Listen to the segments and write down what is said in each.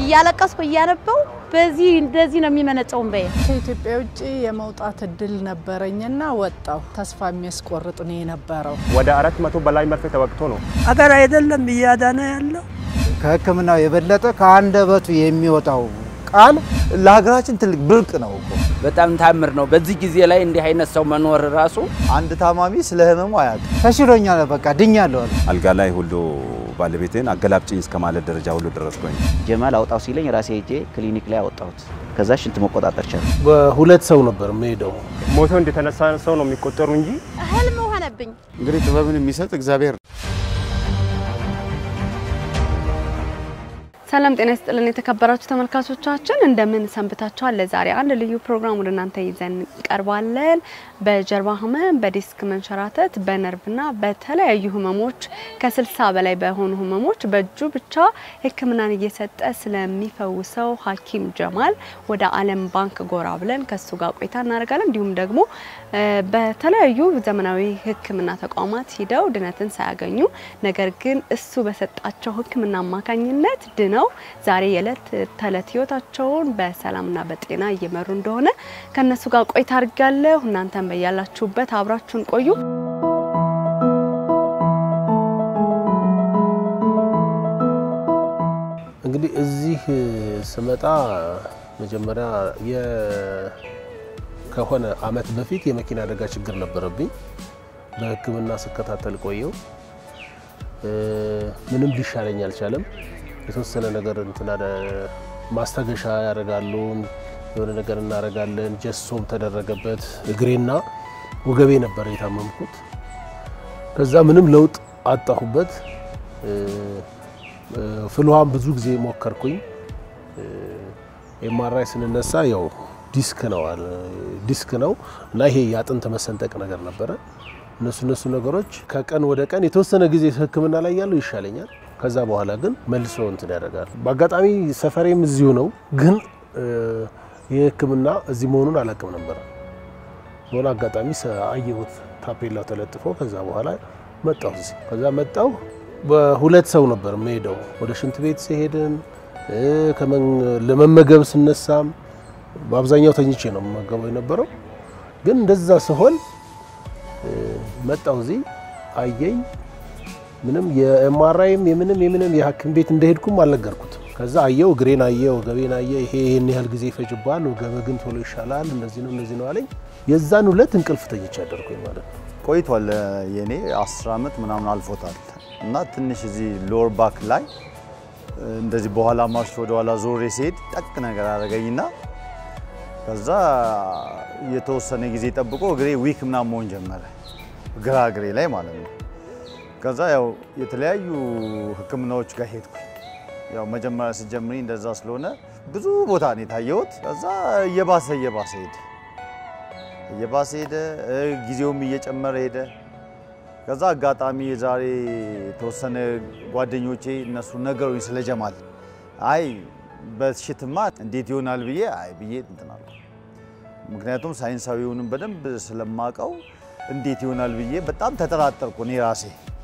እያለቀስኩ እያነበው በዚህ እንደዚህ ነው የሚመነጨው እንበየ ከኢትዮጵያ ውጭ የመውጣት እድል ነበረኝና ወጣው። ተስፋ የሚያስቆርጥ ነው የነበረው። ወደ አራት መቶ በላይ መርፌ ተወግቶ ነው አገር አይደለም እያዳነ ያለው ከሕክምናው የበለጠ ከአንደበቱ የሚወጣው ቃል ለሀገራችን ትልቅ ብርቅ ነው እኮ። በጣም ታምር ነው። በዚህ ጊዜ ላይ እንዲህ አይነት ሰው መኖር ራሱ አንድ ታማሚ ስለ ህመሙ አያውቅም። ተሽሎኛል፣ በቃ ድኛለሁ አለ። አልጋ ላይ ሁሉ ባለቤቴን አገላብጭኝ እስከ ማለት ደረጃ ሁሉ ደረስኩኝ። ጀማል አውጣው ሲለኝ ራሴ ሄጄ ክሊኒክ ላይ አወጣሁት። ከዛ ሽንት መቆጣጠር ቻለ። በሁለት ሰው ነበር የምሄደው። ሞቶ እንደተነሳ ሰው ነው የሚቆጠሩ እንጂ ህልም ሆነብኝ። እንግዲህ ጥበብን የሚሰጥ እግዚአብሔር ሰላም ጤና ይስጥልን የተከበራችሁ ተመልካቾቻችን እንደምን ሰንብታችኋል? ለዛሬ አንድ ልዩ ፕሮግራም ወደ እናንተ ይዘን እንቀርባለን። በጀርባ ህመም፣ በዲስክ መንሸራተት፣ በነርቭና በተለያዩ ህመሞች ከስልሳ በላይ በሆኑ ህመሞች በእጁ ብቻ ሕክምናን እየሰጠ ስለሚፈውሰው ሐኪም ጀማል ወደ ዓለም ባንክ ጎራ ብለን ከሱ ጋር ቆይታ እናደርጋለን። እንዲሁም ደግሞ በተለያዩ ዘመናዊ ሕክምና ተቋማት ሂደው ድነትን ሳያገኙ ነገር ግን እሱ በሰጣቸው ሕክምና አማካኝነት ድነው ዛሬ የዕለት ተዕለት ህይወታቸውን በሰላምና በጤና እየመሩ እንደሆነ ከነሱ ጋር ቆይታ አድርጋለሁ። እናንተም በያላችሁበት አብራችሁን ቆዩ። እንግዲህ እዚህ ስመጣ መጀመሪያ ከሆነ አመት በፊት የመኪና አደጋ ችግር ነበረብኝ። በህክምና ስከታተል ቆየው። ምንም ሊሻለኝ አልቻለም። የተወሰነ ነገር እንትን ማስታገሻ ያደርጋሉ፣ የሆነ ነገር እናደርጋለን። ጀሶም ተደረገበት። እግሬና ወገቤ ነበር የታመምኩት። ከዛ ምንም ለውጥ አጣሁበት። ፍልሃም ብዙ ጊዜ ሞከርኩኝ። ኤምአርአይ ስንነሳ ያው ዲስክ ነው ዲስክ ነው እና ይሄ የአጥንት መሰንጠቅ ነገር ነበረ። እነሱ እነሱ ነገሮች ከቀን ወደ ቀን የተወሰነ ጊዜ ህክምና ላይ ያለው ይሻለኛል። ከዛ በኋላ ግን መልሶ እንትን ያደርጋል። በአጋጣሚ ሰፈሬም እዚሁ ነው፣ ግን ይህ ህክምና እዚህ መሆኑን አላውቅም ነበረ። በሆነ አጋጣሚ አየሁት ታፔላው ተለጥፎ። ከዛ በኋላ መጣሁ እዚህ። ከዛ መጣሁ። በሁለት ሰው ነበር የምሄደው። ወደ ሽንት ቤት ሲሄድም ለመመገብ ስነሳም በአብዛኛው ተኝቼ ነው የምመገበው የነበረው። ግን እንደዛ ስሆን መጣሁ እዚህ አየኝ። ምንም የኤምአርአይም የምንም የምንም የሐኪም ቤት እንደሄድኩም አልነገርኩትም። ከዛ አየው፣ እግሬን አየ፣ ወገቤን አየ። ይሄ ይሄን ያህል ጊዜ ይፈጅባል፣ ወገበ ግን ቶሎ ይሻላል፣ እንደዚህ ነው እንደዚህ ነው አለኝ። የዛን ሁለት እንቅልፍ ተኝቼ አደርኩኝ ማለት ነው። ቆይቷል። የኔ 10 ዓመት ምናምን አልፎታል እና ትንሽ እዚህ ሎወር ባክ ላይ እንደዚህ በኋላ ማርሽ ወደ ኋላ ዞሬ ሲሄድ ጠቅ ነገር አደረገኝና ከዛ የተወሰነ ጊዜ ጠብቆ እግሬ ዊክ ምናምን መሆን ጀመረ፣ ግራ እግሬ ላይ ማለት ነው። ከዛ ያው የተለያዩ ሕክምናዎች ጋር ሄድኩ። ያው መጀመሪያ ስጀምሪ እንደዛ ስለሆነ ብዙ ቦታ ነው የታየሁት። ከዛ እየባሰ እየባሰ ሄደ እየባሰ ሄደ፣ ጊዜውም እየጨመረ ሄደ። ከዛ አጋጣሚ የዛሬ የተወሰነ ጓደኞቼ እነሱ ነገሩኝ ስለ ጀማል። አይ በሽትማ እንዴት ይሆናል ብዬ አይ ብዬ እንትን አልኩ። ምክንያቱም ሳይንሳዊውንም በደንብ ስለማቀው እንዴት ይሆናል ብዬ በጣም ተጠራጠርኩ እኔ ራሴ።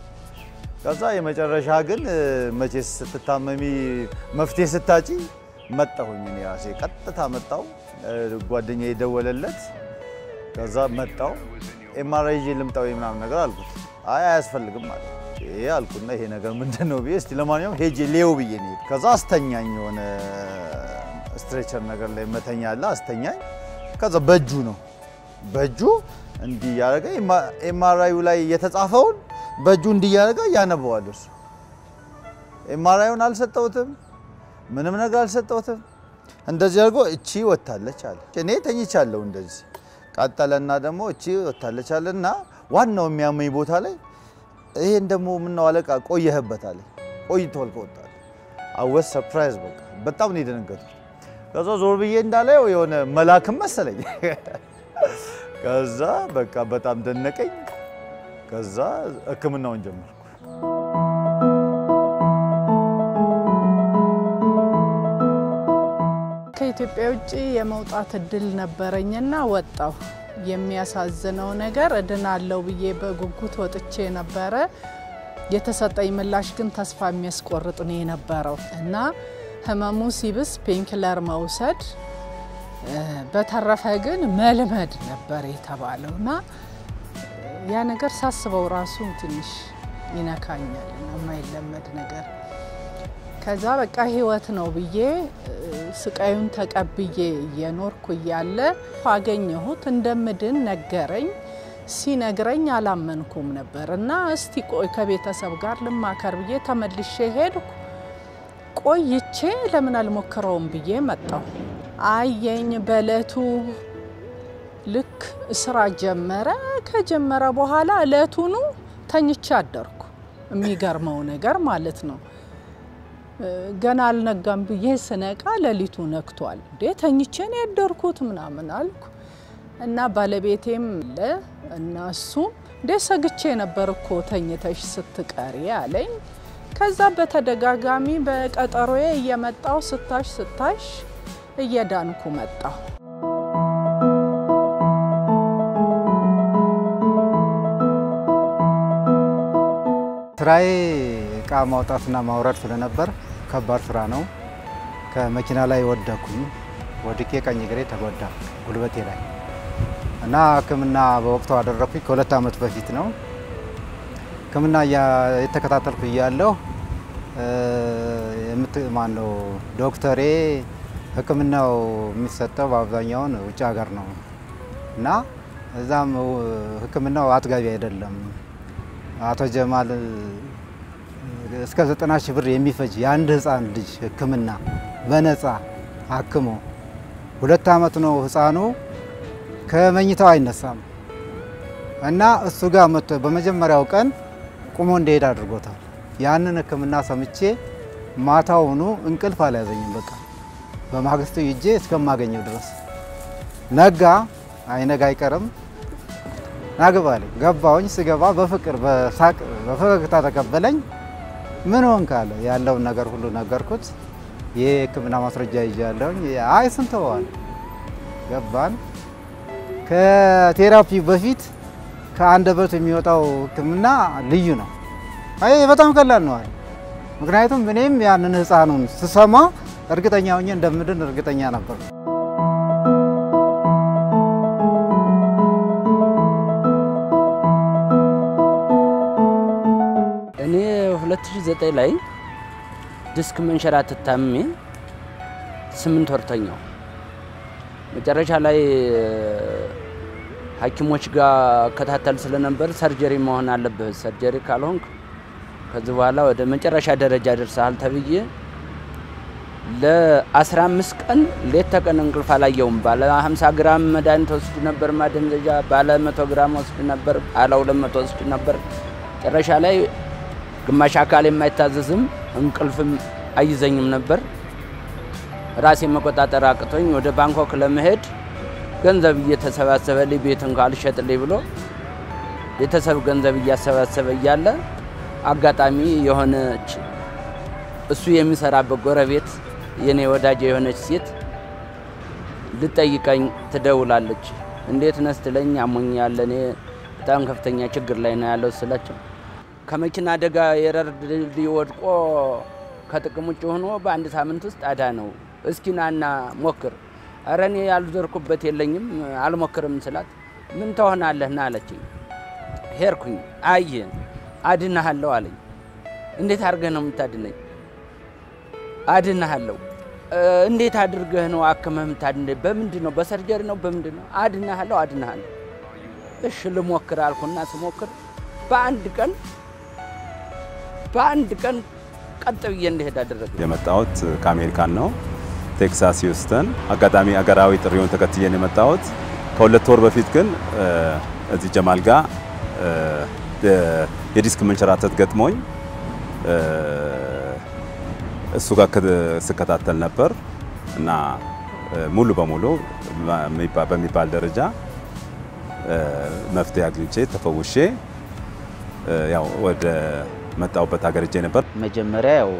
ከዛ የመጨረሻ ግን መቼ ስትታመሚ መፍትሄ ስታጪ መጣሁኝ እኔ ራሴ ቀጥታ መጣው። ጓደኛ የደወለለት ከዛ መጣው ኤምአርአይ ይዤ ልምጣው ምናምን ነገር አልኩት። አይ አያስፈልግም ማለት ይሄ አልኩና ይሄ ነገር ምንድን ነው ብዬ እስቲ ለማንኛውም ሄጄ ሌው ብዬ ነው የሄድኩት። ከዛ አስተኛኝ፣ የሆነ ስትሬቸር ነገር ላይ መተኛ አለ አስተኛኝ። ከዛ በእጁ ነው በእጁ እንዲህ ያደረገ ኤምአርአዩ ላይ የተጻፈውን በእጁ እንዲህ ያደረገ ያነበዋል እሱ። ኤምአርአዩን አልሰጠሁትም፣ ምንም ነገር አልሰጠሁትም። እንደዚህ አድርጎ እቺ ወታለች አለ። እኔ ተኝቻለሁ እንደዚህ ቀጠለና ደግሞ እቺ ወታለች አለና ዋናው የሚያመኝ ቦታ ላይ ይሄን ደግሞ ምነው አለቃ ቆየህበት አለ። ቆይቷል ከወጣ አወስ ሰርፕራይዝ በቃ በጣም ነው የደነገጥኩት። ከዛ ዞር ብዬ እንዳለው የሆነ መላክም መሰለኝ። ከዛ በቃ በጣም ደነቀኝ። ከዛ ህክምናውን ጀመርኩ። ከኢትዮጵያ ውጭ የመውጣት እድል ነበረኝና ወጣሁ። የሚያሳዝነው ነገር እድናለሁ ብዬ በጉጉት ወጥቼ ነበረ። የተሰጠኝ ምላሽ ግን ተስፋ የሚያስቆርጥ ነው የነበረው እና ህመሙ ሲብስ ፔንክለር መውሰድ፣ በተረፈ ግን መልመድ ነበር የተባለው እና ያ ነገር ሳስበው ራሱ ትንሽ ይነካኛል እና የማይለመድ ነገር ከዛ በቃ ህይወት ነው ብዬ ስቃዩን ተቀብዬ እየኖርኩ እያለ አገኘሁት። እንደምድን ነገረኝ። ሲነግረኝ አላመንኩም ነበር እና እስቲ ቆይ ከቤተሰብ ጋር ልማከር ብዬ ተመልሼ ሄድኩ። ቆይቼ ለምን አልሞክረውም ብዬ መጣሁ። አየኝ በእለቱ ልክ ስራ ጀመረ። ከጀመረ በኋላ እለቱኑ ተኝቼ አደርኩ። የሚገርመው ነገር ማለት ነው ገና አልነጋም ብዬ ስነቃ ሌሊቱ ነግቷል። እንዴ ተኝቼ ነው ያደርኩት ምናምን አልኩ እና ባለቤቴም ለ እና እሱም እንዴ ሰግቼ ነበር እኮ ተኝተሽ ስትቀሪ አለኝ። ከዛ በተደጋጋሚ በቀጠሮዬ እየመጣው ስታሽ ስታሽ እየዳንኩ መጣሁ። ስራዬ እቃ ማውጣትና ማውረድ ስለነበር ከባድ ስራ ነው። ከመኪና ላይ ወደኩኝ። ወድቄ ቀኝ እግሬ ተጎዳ ጉልበቴ ላይ እና ሕክምና በወቅቱ አደረኩኝ። ከሁለት ዓመት በፊት ነው። ሕክምና የተከታተልኩ እያለሁ ማነው ዶክተሬ ሕክምናው የሚሰጠው በአብዛኛውን ውጭ ሀገር ነው እና እዛም ሕክምናው አጥጋቢ አይደለም። አቶ ጀማል እስከ ዘጠና ሺህ ብር የሚፈጅ የአንድ ህፃን ልጅ ህክምና በነፃ አክሞ ሁለት ዓመት ነው ህፃኑ ከመኝታው አይነሳም እና እሱ ጋር መጥቶ በመጀመሪያው ቀን ቁሞ እንዲሄድ አድርጎታል። ያንን ህክምና ሰምቼ ማታውኑ እንቅልፍ አልያዘኝም። በቃ በማግስቱ ይጄ እስከማገኘው ድረስ ነጋ። አይነጋ አይቀርም ናግባለኝ ገባውኝ። ስገባ በፍቅር በሳቅ በፈገግታ ተቀበለኝ። ምን ሆንክ አለ። ያለውን ነገር ሁሉ ነገርኩት። የህክምና ማስረጃ ይዣለሁኝ። አይ ስንት ዋል ገባን። ከቴራፒ በፊት ከአንደበት የሚወጣው ህክምና ልዩ ነው። አይ በጣም ቀላል ነው አለ። ምክንያቱም እኔም ያንን ህፃኑን ስሰማ እርግጠኛ ሆኜ እንደምድን እርግጠኛ ነበር። እኔ 2009 ላይ ዲስክ መንሸራተት ታምሜ ስምንት ወር ተኛው። መጨረሻ ላይ ሐኪሞች ጋር ከታተል ስለነበር ሰርጀሪ መሆን አለብህ፣ ሰርጀሪ ካልሆንክ ከዚህ በኋላ ወደ መጨረሻ ደረጃ ደርሰሃል ተብዬ ለ15 ቀን ሌት ተቀን እንቅልፍ አላየውም። ባለ 50 ግራም መድኃኒት ወስድ ነበር ማደንዘዣ፣ ባለ 100 ግራም ወስድ ነበር፣ ባለ 200 ወስድ ነበር። መጨረሻ ላይ ግማሽ አካል የማይታዘዝም እንቅልፍም አይዘኝም ነበር። ራሴ መቆጣጠር አቅቶኝ ወደ ባንኮክ ለመሄድ ገንዘብ እየተሰባሰበልኝ ቤት እንኳ አልሸጥልኝ ብሎ ቤተሰብ ገንዘብ እያሰባሰበ እያለ አጋጣሚ የሆነች እሱ የሚሰራበት ጎረቤት የኔ ወዳጅ የሆነች ሴት ልጠይቀኝ ትደውላለች። እንዴት ነህ ስትለኝ አሞኛል፣ እኔ በጣም ከፍተኛ ችግር ላይ ነው ያለው ስላቸው ከመኪና አደጋ የረር ድልድይ ወድቆ ከጥቅም ውጭ ሆኖ በአንድ ሳምንት ውስጥ አዳ ነው። እስኪ ናና ሞክር። ኧረ እኔ ያልዞርኩበት የለኝም አልሞክርም ስላት ምን ትሆናለህ ና አለችኝ። ሄድኩኝ። አየ አድናሃለሁ አለኝ። እንዴት አድርገህ ነው የምታድነኝ? አድናሃለሁ። እንዴት አድርገህ ነው አክመህ የምታድነኝ? በምንድን ነው? በሰርጀሪ ነው? በምንድን ነው? አድናሃለሁ፣ አድናሃለሁ። እሺ ልሞክር አልኩና ስሞክር በአንድ ቀን በአንድ ቀን ቀጥ ብዬ እንድሄድ አደረገ። የመጣሁት ከአሜሪካን ነው፣ ቴክሳስ ሂውስተን። አጋጣሚ አገራዊ ጥሪውን ተከትዬ ነው የመጣሁት። ከሁለት ወር በፊት ግን እዚህ ጀማል ጋር የዲስክ መንሸራተት ገጥሞኝ እሱ ጋር ስከታተል ነበር እና ሙሉ በሙሉ በሚባል ደረጃ መፍትሄ አግኝቼ ተፈውሼ ያው ወደ መጣሁበት ሀገር እጄ ነበር። መጀመሪያ ያው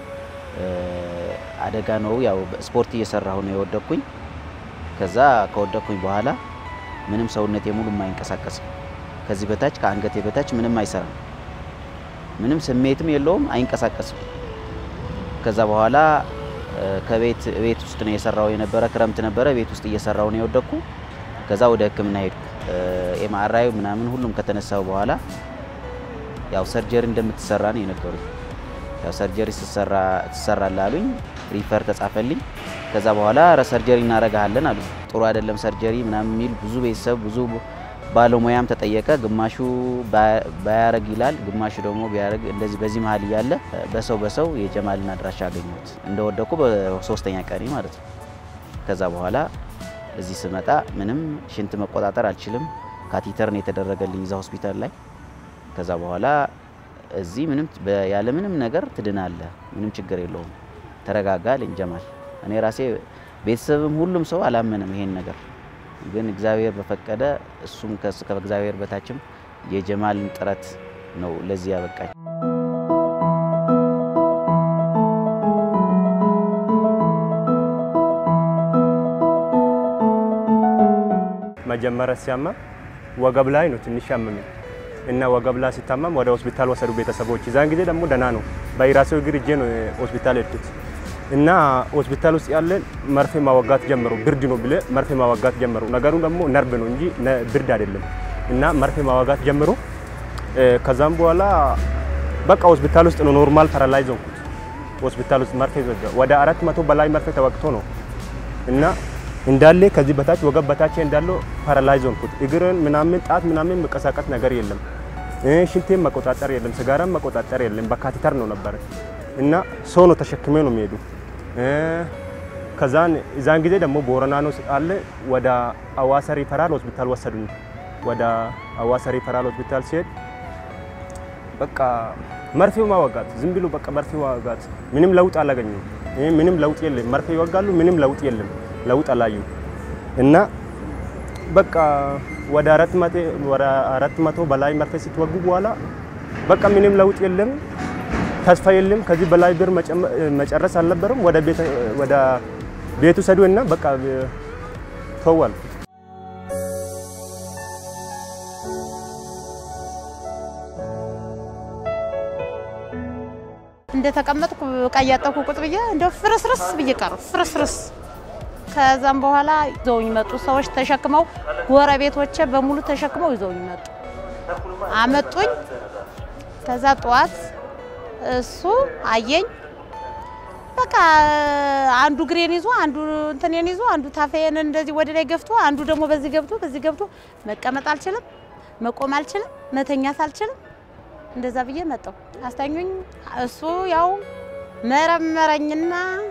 አደጋ ነው ያው ስፖርት እየሰራሁ ነው የወደቅኩኝ። ከዛ ከወደቅኩኝ በኋላ ምንም ሰውነቴ ሙሉ የማይንቀሳቀስም ከዚህ በታች ከአንገቴ በታች ምንም አይሰራም። ምንም ስሜትም የለውም፣ አይንቀሳቀስም። ከዛ በኋላ ከቤት ቤት ውስጥ ነው የሰራው የነበረ ክረምት ነበረ። ቤት ውስጥ እየሰራው ነው የወደኩ። ከዛ ወደ ሕክምና ሄድኩ። ኤምአርአይ ምናምን ሁሉም ከተነሳው በኋላ ያው ሰርጀሪ እንደምትሰራ ነው የነገሩኝ። ያው ሰርጀሪ ስትሰራ ትሰራለህ አሉኝ። ሪፈር ተጻፈልኝ። ከዛ በኋላ ረ ሰርጀሪ እናረጋለን አሉ። ጥሩ አይደለም ሰርጀሪ ምናምን የሚል ብዙ ቤተሰብ ብዙ ባለሙያም ተጠየቀ። ግማሹ ባያረግ ይላል፣ ግማሹ ደግሞ ቢያረግ እንደዚህ። በዚህ መሀል እያለ በሰው በሰው የጀማልን አድራሻ አገኘሁት እንደወደኩ በሶስተኛ ቀኔ ማለት ነው። ከዛ በኋላ እዚህ ስመጣ ምንም ሽንት መቆጣጠር አልችልም። ካቲተር ነው የተደረገልኝ እዛ ሆስፒታል ላይ። ከዛ በኋላ እዚህ ምንም ያለ ምንም ነገር ትድናለህ፣ ምንም ችግር የለውም፣ ተረጋጋ አለኝ ጀማል። እኔ ራሴ ቤተሰብም ሁሉም ሰው አላመንም ይሄን ነገር ግን እግዚአብሔር በፈቀደ እሱም ከእግዚአብሔር በታችም የጀማልን ጥረት ነው ለዚህ ያበቃኝ። መጀመሪያ ሲያማ ወገብ ላይ ነው ትንሽ ያመመኝ እና ወገብ ላይ ሲታመም ወደ ሆስፒታል ወሰዱ ቤተሰቦች። ዛን ጊዜ ደግሞ ደህና ነው። በራሴው እግር እጄ ነው ሆስፒታል ሄድኩት እና ሆስፒታል ውስጥ ያለ መርፌ ማወጋት ጀመሩ። ብርድ ነው ብለ መርፌ ማወጋት ጀመሩ። ነገሩ ደግሞ ነርቭ ነው እንጂ ብርድ አይደለም። እና መርፌ ማወጋት ጀምሩ። ከዛም በኋላ በቃ ሆስፒታል ውስጥ ነው ኖርማል ፓራላይዝ ሆንኩት። ሆስፒታል ውስጥ መርፌ ዘጋ። ወደ አራት መቶ በላይ መርፌ ተወግቶ ነው እና እንዳለ ከዚህ በታች ወገብ በታች እንዳለው ፓራላይዝ ሆንኩት። እግርን ምናምን ጣት ምናምን መቀሳቀስ ነገር የለም። ሽንቴን መቆጣጠር የለም። ስጋራም መቆጣጠር የለም። በካቴተር ነው ነበረ እና ሰው ነው ተሸክሜ ነው የሚሄዱ። ከዛን እዛን ጊዜ ደግሞ ቦረና ነው አለ ወደ አዋሳ ሪፈራል ሆስፒታል ወሰዱኝ። ወደ አዋሳ ሪፈራል ሆስፒታል ሲሄድ በቃ መርፌው ማወጋት ዝም ብሎ በቃ መርፌ ማወጋት ምንም ለውጥ አላገኙም። ምንም ለውጥ የለም። መርፌ ይወጋሉ፣ ምንም ለውጥ የለም። ለውጥ አላዩ እና በቃ ወደ አራት መቶ በላይ መርፌ ስትወጉ በኋላ በቃ ምንም ለውጥ የለም፣ ተስፋ የለም። ከዚህ በላይ ብር መጨረስ አልነበረም። ወደ ቤቱ ሰዱ እና በቃ ተዋል። እንደተቀመጥኩ ዕቃ እያጠብኩ ቁጭ ብዬ እንደው ፍርስርስ ብዬ ቀረሁ። ፍርስርስ ከዛም በኋላ ይዘውኝ መጡ። ሰዎች ተሸክመው ጎረቤቶቼ በሙሉ ተሸክመው ይዘውኝ መጡ። አመጡኝ። ከዛ ጠዋት እሱ አየኝ። በቃ አንዱ ግሬን ይዞ አንዱ እንትኔን ይዞ አንዱ ታፋዬን እንደዚህ ወደ ላይ ገፍቶ አንዱ ደግሞ በዚህ ገብቶ በዚህ ገብቶ መቀመጥ አልችልም፣ መቆም አልችልም፣ መተኛት አልችልም። እንደዛ ብዬ መጣሁ። አስተኙኝ። እሱ ያው መረመረኝና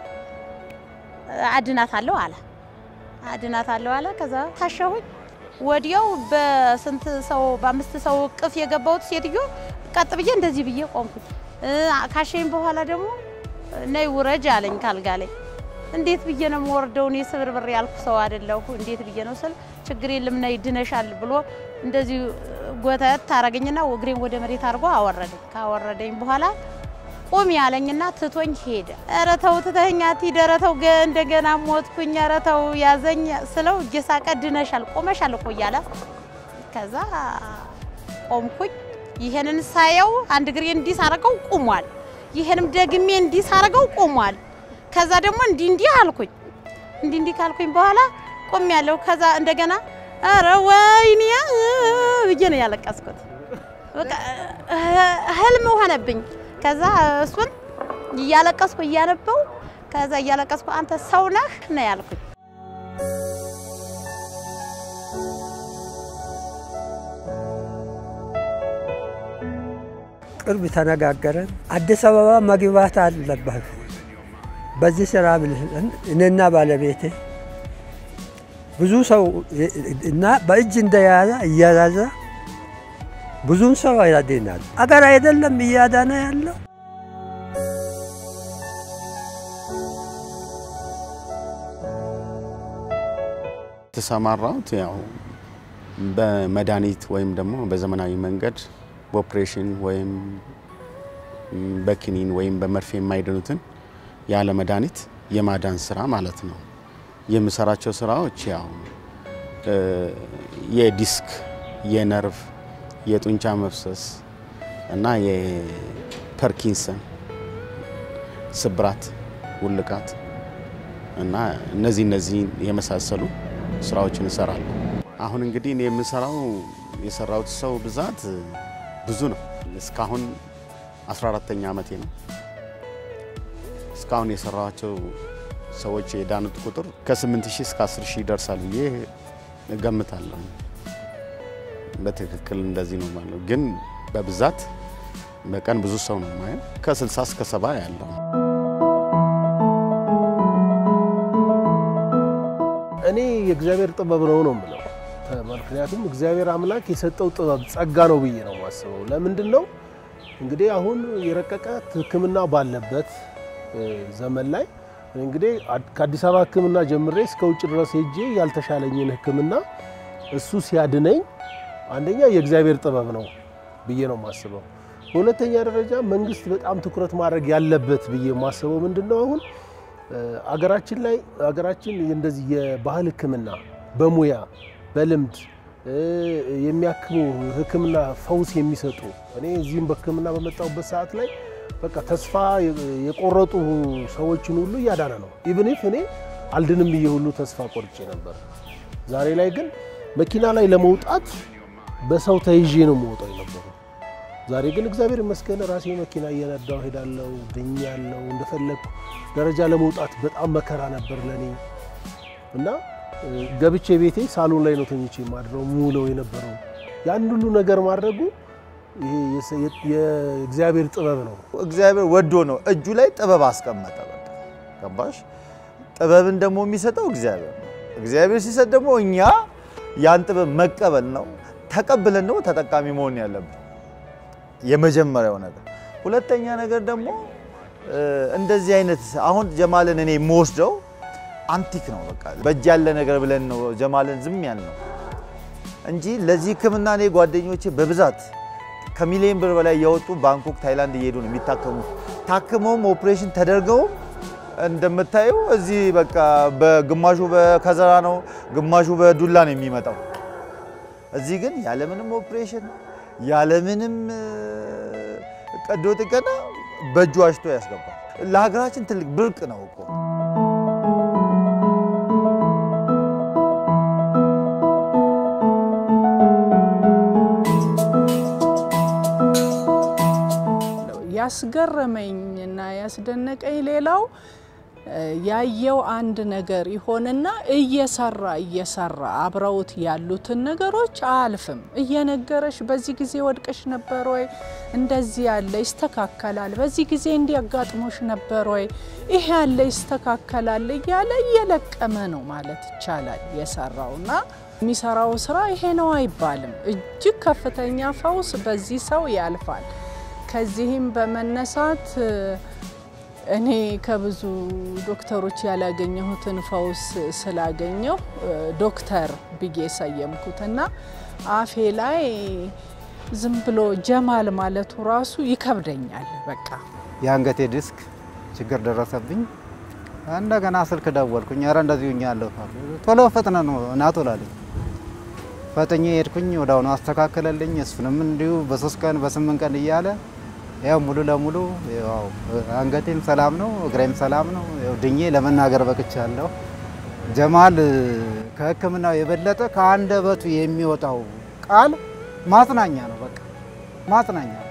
አድናታለሁ አለ። አድናታለሁ አለ። ከዛ ታሸሁኝ። ወዲያው በስንት ሰው በአምስት ሰው እቅፍ የገባሁት ሴትዮ ቀጥ ብዬ እንደዚህ ብዬ ቆምኩኝ። ካሸኝ በኋላ ደግሞ ነይ ውረጅ አለኝ ካልጋ ላይ። እንዴት ብዬ ነው የምወርደው? እኔ ስብርብር ያልኩ ሰው አይደለሁ። እንዴት ብዬ ነው ስል ችግር የለም ነይ ድነሻል ብሎ እንደዚህ ጎተት ታረገኝና እግሬን ወደ መሬት አድርጎ አወረደኝ። ካወረደኝ በኋላ ቁሚ ያለኝና ትቶኝ ሄደ። ኧረ ተው ትተኸኝ አትሂድ፣ ኧረ ተው እንደገና ሞትኩኝ፣ ኧረ ተው ያዘኝ ስለው እየሳቀ ድነሻል፣ ቆመሻል እኮ እያለ ከዛ ቆምኩኝ። ይሄንን ሳየው አንድ እግሬ እንዲህ ሳረገው ቁሟል። ይሄንም ደግሜ እንዲህ ሳረገው ቁሟል። ከዛ ደግሞ እንዲህ እንዲህ አልኩኝ። እንዲህ እንዲህ ካልኩኝ በኋላ ቆም ያለው ከዛ እንደገና ኧረ ወይኔ ብዬ ነው ያለቀስኩት። በቃ ህልም ሆነብኝ። ከዛ እሱን እያለቀስኩ እያነበው ከዛ እያለቀስኩ አንተ ሰው ነህ ነው ያልኩኝ። ቅርብ ተነጋገረን። አዲስ አበባ መግባት አለበት በዚህ ስራ ብለን እኔና ባለቤቴ ብዙ ሰው እና በእጅ እንደያዘ እያያዘ ብዙም ሰው ያድናል። አገር አይደለም እያዳነ ያለው የተሰማራሁት ያው በመድኃኒት ወይም ደግሞ በዘመናዊ መንገድ በኦፕሬሽን ወይም በክኒን ወይም በመርፌ የማይድኑትን ያለ መድኃኒት የማዳን ስራ ማለት ነው። የምሰራቸው ስራዎች ያው የዲስክ፣ የነርቭ፣ የጡንቻ መፍሰስ እና የፐርኪንሰን ስብራት፣ ውልቃት እና እነዚህ እነዚህ የመሳሰሉ ስራዎችን እሰራለሁ። አሁን እንግዲህ እኔ የምሰራው የሰራሁት ሰው ብዛት ብዙ ነው። እስካሁን 14ተኛ ዓመቴ ነው። እስካሁን የሰራኋቸው ሰዎች የዳኑት ቁጥር ከ8 ሺህ እስከ 10 ሺህ ይደርሳል ብዬ እገምታለሁ። በትክክል እንደዚህ ነው ማለት ግን በብዛት በቀን ብዙ ሰው ነው ማየው ከ60 እስከ 70 ያለው እኔ የእግዚአብሔር ጥበብ ነው ነው የምለው። ምክንያቱም እግዚአብሔር አምላክ የሰጠው ጥበብ ጸጋ ነው ብዬ ነው የማስበው። ለምንድን ነው እንግዲህ አሁን የረቀቀ ሕክምና ባለበት ዘመን ላይ እንግዲህ ከአዲስ አበባ ሕክምና ጀምሬ እስከ ውጭ ድረስ ሄጄ ያልተሻለኝን ሕክምና እሱ ሲያድነኝ አንደኛ የእግዚአብሔር ጥበብ ነው ብዬ ነው የማስበው። በሁለተኛ ደረጃ መንግስት በጣም ትኩረት ማድረግ ያለበት ብዬ የማስበው ምንድን ነው አሁን አገራችን ላይ አገራችን እንደዚህ የባህል ህክምና በሙያ በልምድ የሚያክሙ ህክምና ፈውስ የሚሰጡ እኔ እዚህም በህክምና በመጣሁበት ሰዓት ላይ በቃ ተስፋ የቆረጡ ሰዎችን ሁሉ እያዳነ ነው። ኢቭን ኢፍ እኔ አልድንም ብዬ ሁሉ ተስፋ ቆርጬ ነበር። ዛሬ ላይ ግን መኪና ላይ ለመውጣት በሰው ተይዤ ነው የምወጣው የነበረው። ዛሬ ግን እግዚአብሔር ይመስገን ራሴ መኪና እየነዳው ሄዳለሁ፣ ድኛለሁ። እንደፈለግኩ ደረጃ ለመውጣት በጣም መከራ ነበር ለኔ እና ገብቼ ቤቴ ሳሎን ላይ ነው ተኝቼ ማድረው ሙለው የነበረው። ያን ሁሉ ነገር ማድረጉ ይሄ የእግዚአብሔር ጥበብ ነው። እግዚአብሔር ወዶ ነው እጁ ላይ ጥበብ አስቀመጠ። በቃ ገባሽ? ጥበብን ደግሞ የሚሰጠው እግዚአብሔር ነው። እግዚአብሔር ሲሰጥ ደግሞ እኛ ያን ጥበብ መቀበል ነው። ተቀብለን ደግሞ ተጠቃሚ መሆን ያለብን የመጀመሪያው ነገር። ሁለተኛ ነገር ደግሞ እንደዚህ አይነት አሁን ጀማልን እኔ የምወስደው አንቲክ ነው። በቃ በእጅ ያለ ነገር ብለን ነው ጀማልን ዝም ያልነው እንጂ ለዚህ ሕክምና እኔ ጓደኞቼ በብዛት ከሚሊዮን ብር በላይ እያወጡ ባንኮክ፣ ታይላንድ እየሄዱ ነው የሚታከሙት። ታክመውም ኦፕሬሽን ተደርገውም እንደምታየው እዚህ በቃ በግማሹ በከዘራ ነው፣ ግማሹ በዱላ ነው የሚመጣው። እዚህ ግን ያለምንም ኦፕሬሽን ያለምንም ቀዶ ጥገና በእጁ አሽቶ ያስገባል። ለሀገራችን ትልቅ ብርቅ ነው እኮ። ያስገረመኝና ያስደነቀኝ ሌላው ያየው አንድ ነገር ይሆንና እየሰራ እየሰራ አብረውት ያሉትን ነገሮች አያልፍም። እየነገረሽ በዚህ ጊዜ ወድቀሽ ነበር ወይ? እንደዚህ ያለ ይስተካከላል። በዚህ ጊዜ እንዲያጋጥሞሽ ነበር ወይ? ይሄ ያለ ይስተካከላል እያለ እየለቀመ ነው ማለት ይቻላል የሰራውና የሚሰራው ስራ ይሄ ነው አይባልም። እጅግ ከፍተኛ ፈውስ በዚህ ሰው ያልፋል። ከዚህም በመነሳት እኔ ከብዙ ዶክተሮች ያላገኘሁትን ፈውስ ስላገኘው ዶክተር ብዬ ሰየምኩትና አፌ ላይ ዝም ብሎ ጀማል ማለቱ ራሱ ይከብደኛል። በቃ የአንገቴ ዲስክ ችግር ደረሰብኝ። እንደገና ስልክ ደወልኩኝ። ኧረ እንደዚሁ ያለሁ ቶሎ ፈጥነ ነው ና ቶሎ አለኝ። ፈጥኜ ሄድኩኝ። ወደ አሁኑ አስተካከለልኝ። እሱንም እንዲሁ በሶስት ቀን በስምንት ቀን እያለ ያው ሙሉ ለሙሉ ያው አንገቴም ሰላም ነው፣ እግሬም ሰላም ነው። ያው ድኜ ለመናገር በቅቻለሁ። ጀማል ከሕክምናው የበለጠ ከአንደበቱ የሚወጣው ቃል ማጽናኛ ነው። በቃ ማጽናኛ ነው።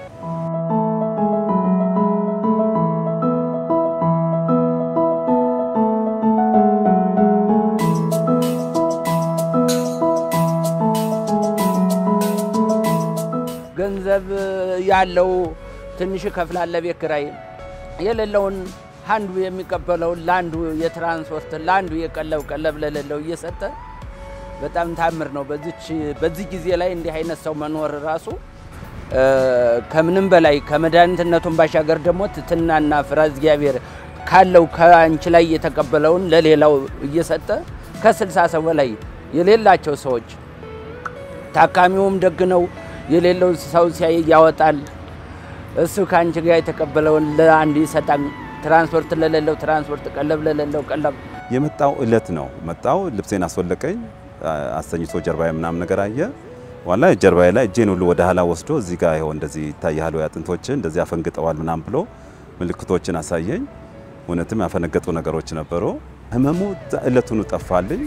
ገንዘብ ያለው ትንሽ ይከፍላል ቤት ኪራይ፣ የሌለውን አንዱ የሚቀበለውን ለአንዱ የትራንስፖርት ለአንዱ የቀለብ ቀለብ ለሌለው እየሰጠ በጣም ታምር ነው። በዚች በዚህ ጊዜ ላይ እንዲህ አይነት ሰው መኖር ራሱ ከምንም በላይ ከመድኃኒትነቱን ባሻገር ደግሞ ትትናና ፍራ እግዚአብሔር ካለው ከአንቺ ላይ የተቀበለውን ለሌላው እየሰጠ ከስልሳ ሰው በላይ የሌላቸው ሰዎች ታካሚውም ደግ ነው። የሌለው ሰው ሲያይ ያወጣል። እሱ ከአንቺ ጋር የተቀበለውን ለአንዱ ይሰጣል። ትራንስፖርት ለሌለው ትራንስፖርት፣ ቀለብ ለሌለው ቀለብ። የመጣው እለት ነው መጣው። ልብሴን አስወለቀኝ፣ አስተኝቶ ጀርባዬ ምናምን ነገር አየ። ዋላ ጀርባዬ ላይ እጄን ሁሉ ወደ ኋላ ወስዶ እዚህ ጋር ይኸው እንደዚህ ይታያል ወይ አጥንቶች እንደዚህ አፈንግጠዋል ምናምን ብሎ ምልክቶችን አሳየኝ። እውነትም ያፈነገጡ ነገሮች ነበሩ። ህመሙ እለቱኑ ጠፋልኝ።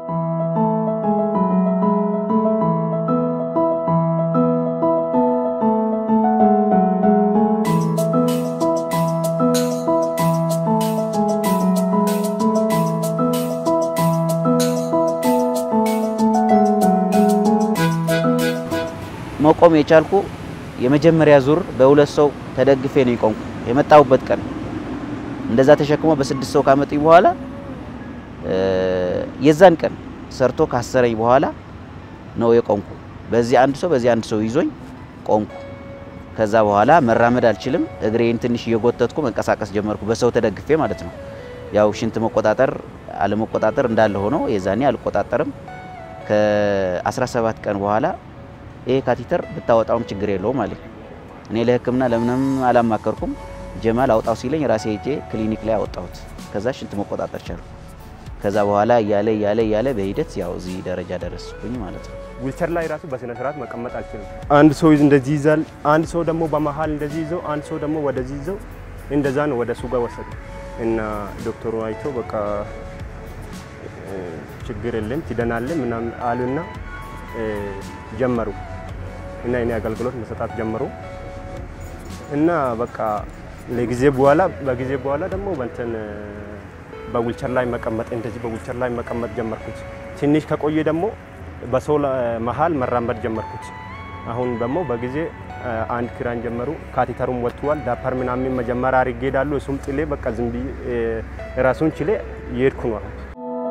መቆም የቻልኩ የመጀመሪያ ዙር በሁለት ሰው ተደግፌ ነው የቆምኩ የመጣሁበት ቀን። እንደዛ ተሸክሞ በስድስት ሰው ካመጡኝ በኋላ የዛን ቀን ሰርቶ ካሰረኝ በኋላ ነው የቆምኩ። በዚህ አንድ ሰው በዚህ አንድ ሰው ይዞኝ ቆምኩ። ከዛ በኋላ መራመድ አልችልም። እግሬን ትንሽ እየጎተትኩ መንቀሳቀስ ጀመርኩ፣ በሰው ተደግፌ ማለት ነው። ያው ሽንት መቆጣጠር አለመቆጣጠር እንዳለ ሆኖ የዛኔ አልቆጣጠርም። ከ17 ቀን በኋላ ይሄ ካቲተር ብታወጣውም ችግር የለውም አለኝ። እኔ ለሕክምና ለምንም አላማከርኩም። ጀማል አውጣው ሲለኝ ራሴ ሄጄ ክሊኒክ ላይ አወጣሁት። ከዛ ሽንት መቆጣጠር ቻልኩ። ከዛ በኋላ እያለ እያለ እያለ በሂደት ያው እዚህ ደረጃ ደረስኩኝ ማለት ነው። ዊልቸር ላይ ራሱ በስነ ስርዓት መቀመጥ አልችልም። አንድ ሰው እንደዚህ ይዛል፣ አንድ ሰው ደግሞ በመሀል እንደዚህ ይዘው፣ አንድ ሰው ደግሞ ወደዚህ ይዘው፣ እንደዛ ነው ወደ እሱ ጋር ወሰዱ እና ዶክተሩ አይቶ በቃ ችግር የለም ትድናለህ ምናምን አሉና ጀመሩ እና እኔ አገልግሎት መሰጣት ጀመሩ እና በቃ ለጊዜ በኋላ በጊዜ በኋላ ደግሞ በእንትን በዊልቸር ላይ መቀመጥ እንደዚህ በዊልቸር ላይ መቀመጥ ጀመርኩት። ትንሽ ከቆየ ደግሞ በሰው መሀል መራመድ ጀመርኩት። አሁን ደግሞ በጊዜ አንድ ክራን ጀመሩ። ካቴተሩም ወጥቷል። ዳፐር ምናምን መጀመሪያ አድርጌ ሄዳለሁ። እሱም ጥሌ በቃ ዝም ብዬ ራሱን ችሌ እየሄድኩ ነው አሁን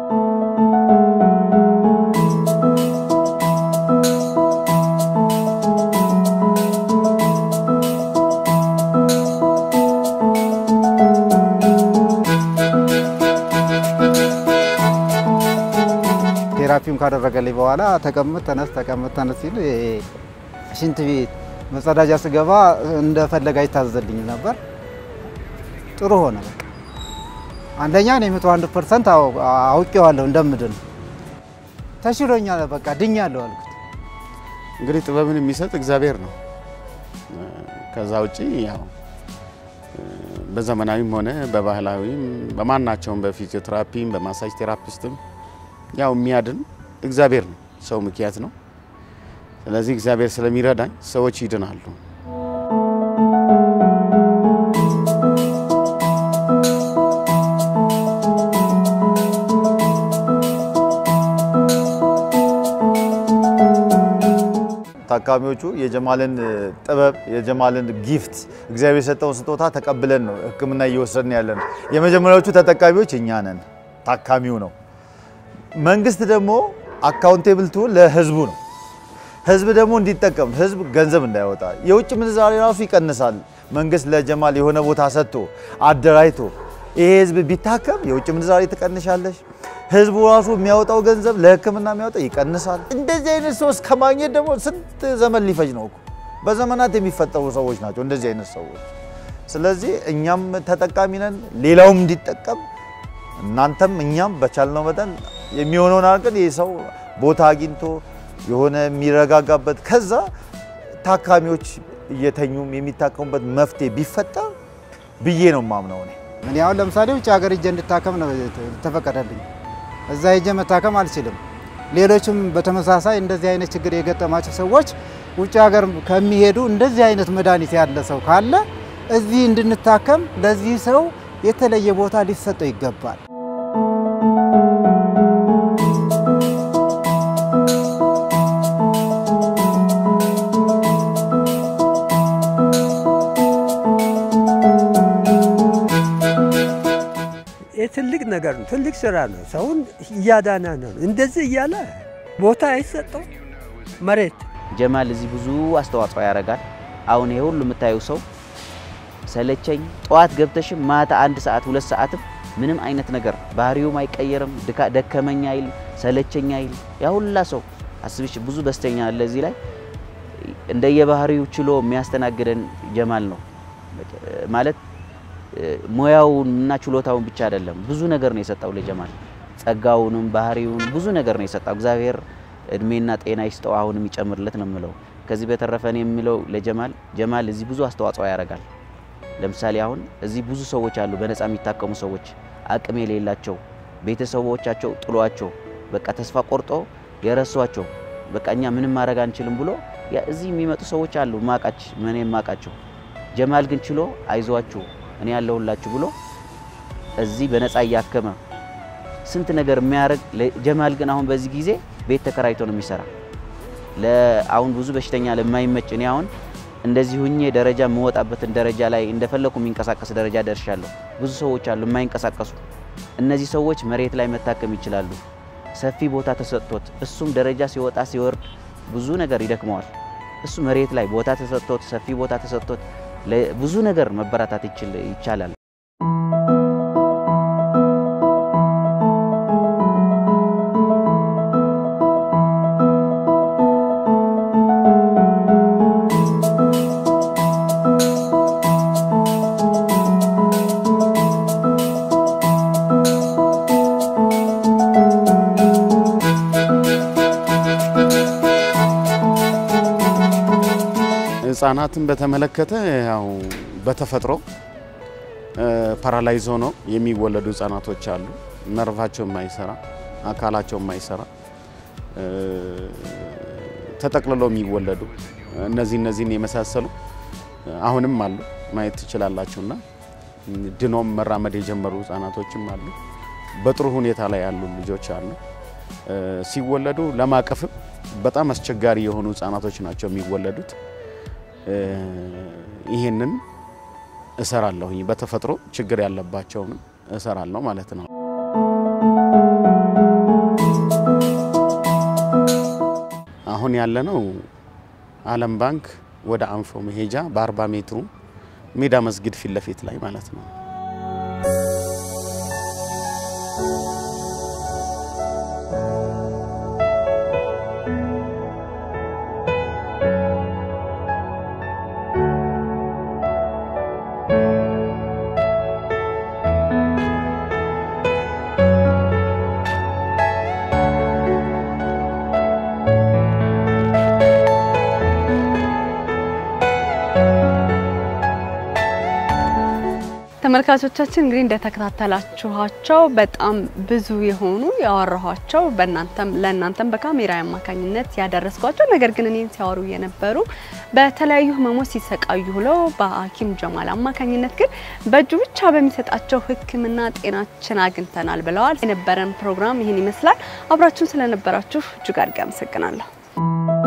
ቴራፒውን ካደረገልኝ በኋላ ተቀምጥ ተነስ ተቀምጥ ተነስ ሲል ሽንት ቤት መጸዳጃ ስገባ እንደፈለገ አይታዘልኝ ነበር። ጥሩ ሆነ። በቃ አንደኛ እኔ መቶ አንድ ፐርሰንት አውቄዋለሁ እንደምድን ተሽሎኛል። በቃ ድኛለሁ አልኩት። እንግዲህ ጥበብን የሚሰጥ እግዚአብሔር ነው። ከዛ ውጪ ያው በዘመናዊም ሆነ በባህላዊም በማናቸውም በፊዚዮቴራፒም በማሳጅ ቴራፒስትም ያው የሚያድን እግዚአብሔር ነው። ሰው ምክንያት ነው። ስለዚህ እግዚአብሔር ስለሚረዳኝ ሰዎች ይድናሉ። ታካሚዎቹ የጀማልን ጥበብ የጀማልን ጊፍት እግዚአብሔር የሰጠውን ስጦታ ተቀብለን ነው ሕክምና እየወሰድን ያለ ነው። የመጀመሪያዎቹ ተጠቃሚዎች እኛ ነን፣ ታካሚው ነው። መንግስት ደግሞ አካውንቴብል ቱ ለህዝቡ ነው። ህዝብ ደግሞ እንዲጠቀም ህዝብ ገንዘብ እንዳይወጣ የውጭ ምንዛሬ ራሱ ይቀንሳል። መንግስት ለጀማል የሆነ ቦታ ሰጥቶ አደራጅቶ ይሄ ህዝብ ቢታከም የውጭ ምንዛሬ ትቀንሻለሽ። ህዝቡ ራሱ የሚያወጣው ገንዘብ ለህክምና የሚያወጣው ይቀንሳል። እንደዚህ አይነት ሰው እስከ ማግኘት ደግሞ ስንት ዘመን ሊፈጅ ነው እኮ። በዘመናት የሚፈጠሩ ሰዎች ናቸው እንደዚህ አይነት ሰዎች። ስለዚህ እኛም ተጠቃሚ ነን፣ ሌላውም እንዲጠቀም እናንተም እኛም በቻልነው መጠን የሚሆነውን አድርገን ይህ ሰው ቦታ አግኝቶ የሆነ የሚረጋጋበት ከዛ ታካሚዎች እየተኙም የሚታከሙበት መፍትሄ ቢፈጠር ብዬ ነው ማምነው እኔ። እኔ አሁን ለምሳሌ ውጭ ሀገር ሄጄ እንድታከም ነው ተፈቀደልኝ። እዛ ሄጄ መታከም አልችልም። ሌሎችም በተመሳሳይ እንደዚህ አይነት ችግር የገጠማቸው ሰዎች ውጭ ሀገር ከሚሄዱ እንደዚህ አይነት መድኃኒት ያለ ሰው ካለ እዚህ እንድንታከም ለዚህ ሰው የተለየ ቦታ ሊሰጠው ይገባል። ትልቅ ነገር ነው። ትልቅ ስራ ነው። ሰውን እያዳና ነው። እንደዚህ እያለ ቦታ አይሰጠው መሬት ጀማል እዚህ ብዙ አስተዋጽኦ ያደርጋል። አሁን ይሄ ሁሉ የምታየው ሰው ሰለቸኝ ጠዋት ገብተሽም ማታ አንድ ሰዓት ሁለት ሰዓትም ምንም አይነት ነገር ባህሪውም አይቀየርም። ደከመኝ አይል ሰለቸኝ አይል። ያ ሁላ ሰው አስብሽ ብዙ በስተኛ አለ እዚህ ላይ እንደየባህሪው ችሎ የሚያስተናግደን ጀማል ነው ማለት ሙያውን እና ችሎታውን ብቻ አይደለም፣ ብዙ ነገር ነው የሰጠው ለጀማል። ጸጋውንም ባህሪውን ብዙ ነገር ነው የሰጠው። እግዚአብሔር እድሜና ጤና ይስጠው፣ አሁንም ይጨምርለት ነው የምለው። ከዚህ በተረፈ እኔ የምለው ለጀማል ጀማል እዚህ ብዙ አስተዋጽኦ ያደርጋል። ለምሳሌ አሁን እዚህ ብዙ ሰዎች አሉ፣ በነፃ የሚታከሙ ሰዎች፣ አቅም የሌላቸው ቤተሰቦቻቸው ጥሏቸው በቃ ተስፋ ቆርጦ የረሷቸው በቃ እኛ ምንም ማድረግ አንችልም ብሎ ያ እዚህ የሚመጡ ሰዎች አሉ ማቃች ምን የማቃቸው ጀማል ግን ችሎ አይዟችሁ እኔ ያለሁላችሁ ብሎ እዚህ በነፃ እያከመ ስንት ነገር የሚያደርግ ጀማል ግን አሁን በዚህ ጊዜ ቤት ተከራይቶ ነው የሚሰራ። አሁን ብዙ በሽተኛ ለማይመች እኔ አሁን እንደዚህ ሁኜ ደረጃ የምወጣበትን ደረጃ ላይ እንደፈለኩ የሚንቀሳቀስ ደረጃ ደርሻለሁ። ብዙ ሰዎች አሉ የማይንቀሳቀሱ። እነዚህ ሰዎች መሬት ላይ መታከም ይችላሉ። ሰፊ ቦታ ተሰጥቶት እሱም ደረጃ ሲወጣ ሲወርድ ብዙ ነገር ይደክመዋል። እሱ መሬት ላይ ቦታ ተሰጥቶት ሰፊ ቦታ ተሰጥቶት ብዙ ነገር መበረታት ይቻላል። ህጻናትን በተመለከተ ያው በተፈጥሮ ፓራላይዝ ሆነው የሚወለዱ ህጻናቶች አሉ። ነርቫቸው የማይሰራ አካላቸው የማይሰራ ተጠቅልለው የሚወለዱ እነዚህ እነዚህን የመሳሰሉ አሁንም አሉ ማየት ትችላላችሁና ድኖም መራመድ የጀመሩ ህጻናቶችም አሉ። በጥሩ ሁኔታ ላይ ያሉ ልጆች አሉ። ሲወለዱ ለማቀፍም በጣም አስቸጋሪ የሆኑ ህጻናቶች ናቸው የሚወለዱት። ይህንን እሰራለሁ። በተፈጥሮ ችግር ያለባቸውን እሰራለሁ ማለት ነው። አሁን ያለነው ዓለም ባንክ ወደ አንፎ መሄጃ በ40 ሜትሩ ሜዳ መስጊድ ፊት ለፊት ላይ ማለት ነው። ተመልካቾቻችን እንግዲህ እንደተከታተላችኋቸው በጣም ብዙ የሆኑ ያወራኋቸው በእናንተም ለእናንተም በካሜራ አማካኝነት ያደረስኳቸው ነገር ግን እኔን ሲያወሩ የነበሩ በተለያዩ ህመሞች ሲሰቃዩ ብለው በሐኪም ጀማል አማካኝነት ግን በእጁ ብቻ በሚሰጣቸው ሕክምና ጤናችን አግኝተናል ብለዋል። የነበረን ፕሮግራም ይህን ይመስላል። አብራችሁን ስለነበራችሁ እጅግ አድርጌ አመሰግናለሁ።